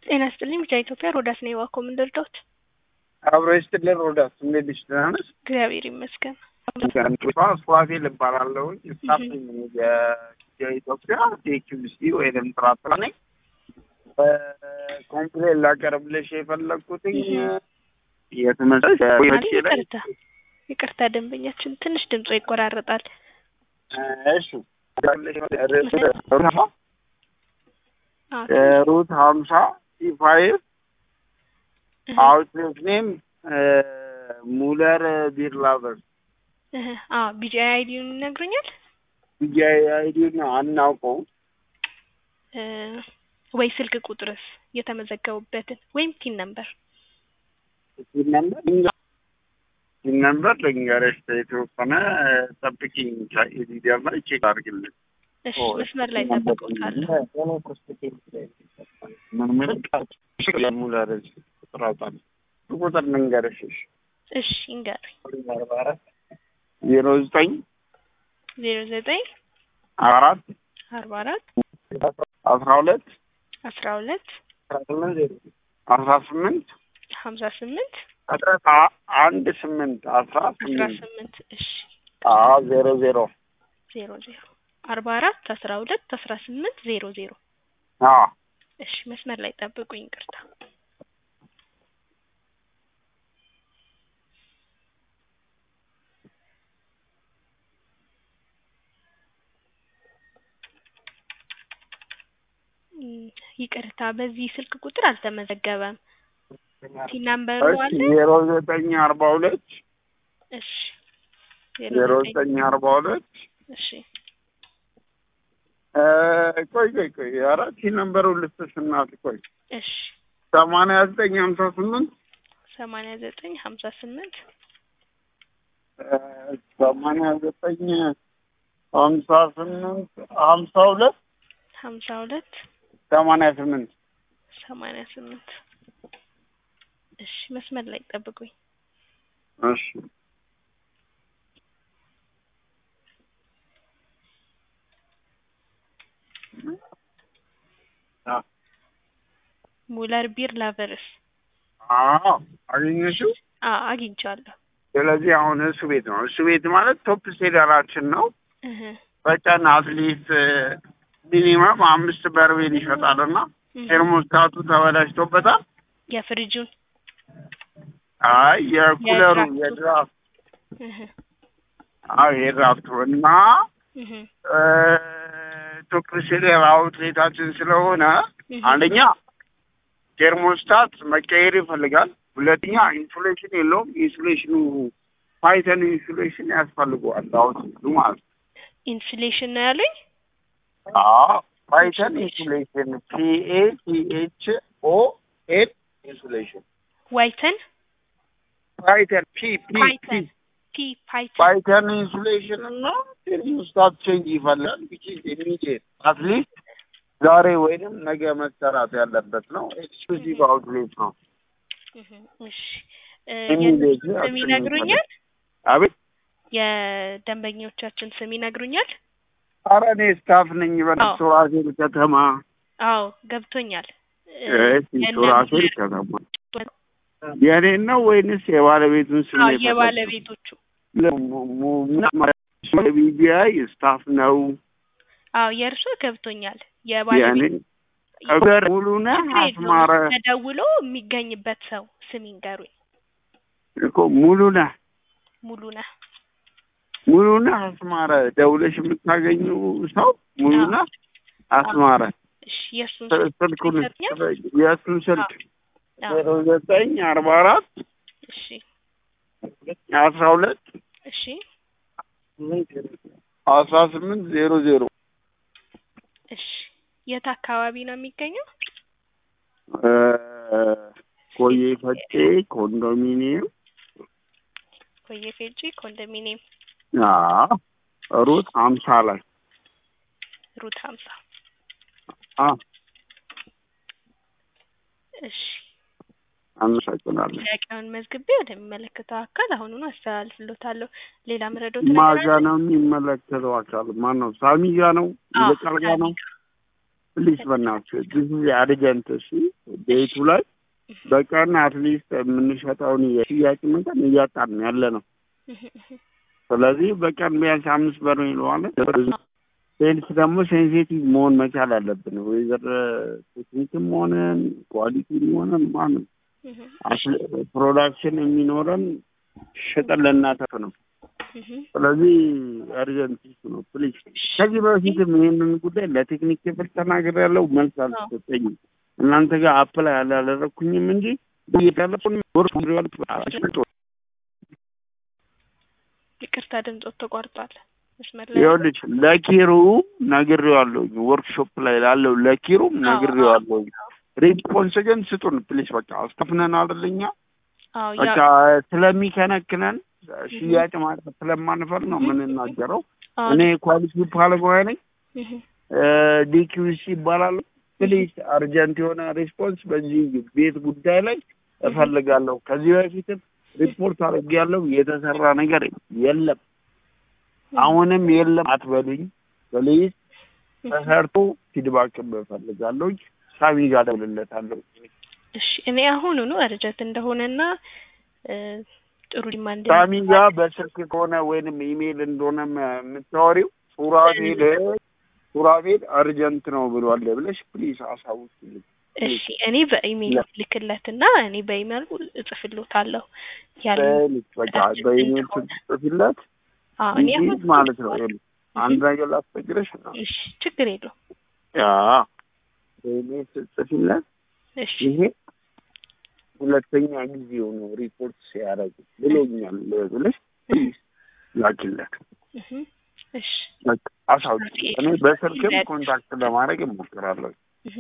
ጤና ይስጥልኝ ብቻ ኢትዮጵያ ሮዳስ ነው የዋኮ ምን ልርዳዎት? አብሮ ይስጥልን ሮዳስ፣ እንዴት ነሽ? ደህና ነሽ? እግዚአብሔር ይመስገን። ስዋፌል እባላለሁ። ስታፍ የኢትዮጵያ ቴክዩሲ ወይም ጥራጥራ ነኝ። ኮምፕሌን ላቀርብልሽ የፈለግኩትኝ የትምህርት ይቅርታ ይቅርታ፣ ደንበኛችን ትንሽ ድምጾ ይቆራረጣል። እሺ ሩት ሀምሳ ፋይቭ አውትሌት ኔም ሙለር ቢርላቨር ቢጂአይ አይዲውን ይነግሩኛል ቢጂአይ አይዲውን አናውቀውም ወይ ስልክ ቁጥርስ የተመዘገቡበትን ወይም ቲን ነምበር ቲን ነምበር ቲን ነምበር ልንገርሽ የተወሰነ ጠብቂኝ ሊጀምር ቼክ አድርግልን እሺ መስመር ላይ ጠብቀውታለሁ ሙለር ጥራጣል ቁጥር ልንገርሽ እሺ ይንገሩኝ ዜሮ ዘጠኝ ዜሮ ዘጠኝ አራት አርባ አራት አስራ ሁለት አስራ ሁለት አስራ ስምንት ሀምሳ ስምንት አንድ ስምንት አስራ አስራ ስምንት ስምንት እሺ ዜሮ ዜሮ ዜሮ ዜሮ አርባ አራት አስራ ሁለት አስራ ስምንት ዜሮ ዜሮ እሺ መስመር ላይ ጠብቁኝ ይቅርታ ይቅርታ በዚህ ስልክ ቁጥር አልተመዘገበም ቲ ናምበሩ አለ ዜሮ ዘጠኝ አርባ ሁለት እሺ ዜሮ ዘጠኝ አርባ ሁለት እሺ ቆይ ቆይ ቆይ አራት ነምበሩ ልስጥሽ እናት ቆይ እሺ ሰማንያ ዘጠኝ ሀምሳ ስምንት ሰማንያ ዘጠኝ ሀምሳ ስምንት ሰማንያ ዘጠኝ ሀምሳ ስምንት ሀምሳ ሁለት ሀምሳ ሁለት ሰማንያ ስምንት ሰማንያ ስምንት እሺ መስመር ላይ ጠብቁኝ እሺ ሙለር ቢር ላቨርስ አዎ አገኘሽው አ አግኝቻለሁ ስለዚህ አሁን እሱ ቤት ነው እሱ ቤት ማለት ቶፕ ሴለራችን ነው እህ በቀን አትሊስት ሚኒመም አምስት በርሜል ይሸጣልና ቴርሞስታቱ ተበላሽቶበታል የፍሪጁን አይ የኩለሩ የድራፍቱ። የድራፍት እህ አዎ የድራፍቱ እና እህ ቶፕ ሴለር አውትሌታችን ስለሆነ እህ አንደኛ ቴርሞስታት መቀየር ይፈልጋል። ሁለተኛ ኢንሱሌሽን የለውም። ኢንሱሌሽኑ ፓይተን ኢንሱሌሽን ያስፈልገዋል አውትሌቱ ማለት ነው። ኢንሱሌሽን ነው ያሉኝ አዎ ፓይተን ኢንሱሌሽን ፒኤ ቲኤች ኦ ኤል ኢንሱሌሽን ዋይተን ፓይተን ፒ ፒ ፓይተን ፒ ፓይተን ፓይተን ኢንሱሌሽን እና ቴርሞስታት ቼንጅ ይፈልጋል ዊች ኢዝ ኢሚዲየት አትሊስት ዛሬ ወይንም ነገ መሰራት ያለበት ነው። ኤክስክሉዚቭ አውትሌት ነው። እህ እሺ እ ኢሚዲየት የእነሱን ስም ይነግሩኛል አቤት የደንበኞቻችን ስም ይነግሩኛል ኧረ እኔ ስታፍ ነኝ በሱራፌል ከተማ አዎ ገብቶኛል እ እሺ ሱራፌል ከተማ የእኔን ነው ወይንስ የባለቤቱን ስም አዎ ነው የፈለግሽው? የባለቤቶቹ ቢቢአይ ስታፍ ነው አዎ የእርሶ ገብቶኛል የእኔ የባለቤት እገር ሙሉነህ ችግር አስማረ የለውም ተደውሎ የሚገኝበት ሰው ስም ይንገሩኝ እኮ ሙሉነህ ሙሉነህ ሙሉነህ አስማረ ደውለሽ የምታገኙ ሰው ሙሉነህ አስማረ እሺ የእሱን ስ- ስልክ ስልኩን ይሰጡኛል የእሱን ስልክ አዎ ዜሮ ዘጠኝ አርባ አራት እሺ አስራ ሁለት እሺ አስራ ስምንት ዜሮ ዜሮ እሺ የት አካባቢ ነው የሚገኘው እ ኮዬ ፈጬ ኮንዶሚኒየም ኮዬ ፌጂ ኮንዶሚኒየም አዎ ሩት ሀምሳ ላይ ሩት ሀምሳ አዎ እሺ አመሰግናለሁ። ጥያቄውን መዝግቤ ወደሚመለከተው አካል አሁኑኑ አስተላልፍሎታለሁ ሌላ ምረዶት ነገር ማጋ አለ ነው የሚመለከተው አካል ማን ነው? ሳሚ ጋ ነው? አዎ ይበቃል ጋ ነው? ፕሊስ በእናትህ ዲስ ኢዝ አርጀንት። እሺ ቤቱ ላይ በቀን አትሊስት የምንሸጠውን የሽያጭ መጠን እያጣን ያለ ነው። ስለዚህ በቀን ቢያንስ አምስት በር ይለዋለን። ሴልስ ደግሞ ሴንሲቲቭ መሆን መቻል አለብን። ወይዘር ቴክኒክም ሆነን ኳሊቲም ሆነን ማንም ፕሮዳክሽን የሚኖረን ሽጠን ልናተርፍ ነው። ስለዚህ አርጀንት ነው ፕሊዝ። ከዚህ በፊትም ይህንን ጉዳይ ለቴክኒክ ክፍል ተናግሬያለሁ፣ መልስ አልተሰጠኝም። እናንተ ጋር አፕላይ አላደረግኩኝም እንጂ ቴሌፎን ይቅርታ ድምፆት ተቋርጧል። መስመር ይኸውልሽ ለኪሩ ነግሬዋለሁ። ወርክሾፕ ላይ ላለው ለኪሩም ነግሬዋለሁ። ሪስፖንስ ግን ስጡን ፕሊስ። በቃ አስተፍነን አይደለኛ በቃ ስለሚከነክነን ሽያጭ ማቅረብ ስለማንፈል ነው የምንናገረው። እኔ ኳሊቲ ባለሙያ ነኝ። ዲኪዩሲ ይባላሉ። ፕሊዝ አርጀንት የሆነ ሪስፖንስ በዚህ ቤት ጉዳይ ላይ እፈልጋለሁ። ከዚህ በፊትም ሪፖርት አድርጌያለሁ። የተሰራ ነገር የለም። አሁንም የለም አትበሉኝ ፕሊዝ። ተሰርቶ ፊድባክ እፈልጋለሁ። ሳሚ ጋር እደውልለታለሁ። እሺ እኔ አሁኑኑ አርጀንት እንደሆነና ጥሩ ዲማንድ ሳሚ ጋር በስልክ ከሆነ ወይንም ኢሜይል እንደሆነ የምታወሪው ሱራፌል ሱራፌል አርጀንት ነው ብሏል ብለሽ ፕሊዝ አሳውቂልኝ። እሺ እኔ በኢሜይል ልክለትና እኔ በኢሜይል እጽፍልዎታለሁ ያለ በቃ በኢሜይል ስትጽፊለት እኔ አሁን ማለት ነው። አንድ ነገር ላስቸግረሽ ነው። እሺ ችግር የለውም። ያ በኢሜይል ስትጽፊለት እሺ ይሄ ሁለተኛ ጊዜው ነው ሪፖርት ሲያደርግ ብሎኛል ብለሽ ላኪለት። እሺ አሳውቂ። እኔ በስልክም ኮንታክት ለማድረግ እሞክራለሁ።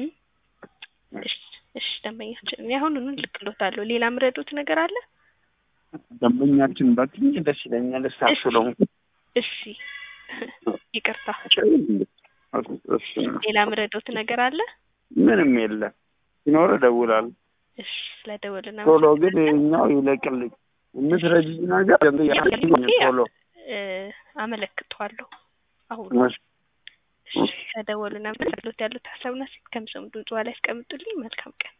እሺ ደንበኛችን እኔ አሁኑኑ ልክሎታለሁ። ሌላ ምረዱት ነገር አለ? ደንበኛችን ባትኝ ደስ ይለኛል። እሳሱ ነው። እሺ ይቅርታ። ሌላ ምረዱት ነገር አለ? ምንም የለም። ሲኖር እደውላለሁ። እሺ ስለደወልና ቶሎ ግን ይኸኛው ይለቅልኝ። የምትረጂኝ ነገር ቶሎ አመለክተዋለሁ። አሁን ከደወሉና ምትሉት ያሉት ሀሳብና ሴት ከምሰሙ ድምጽ ላይ ያስቀምጡልኝ። መልካም ቀን።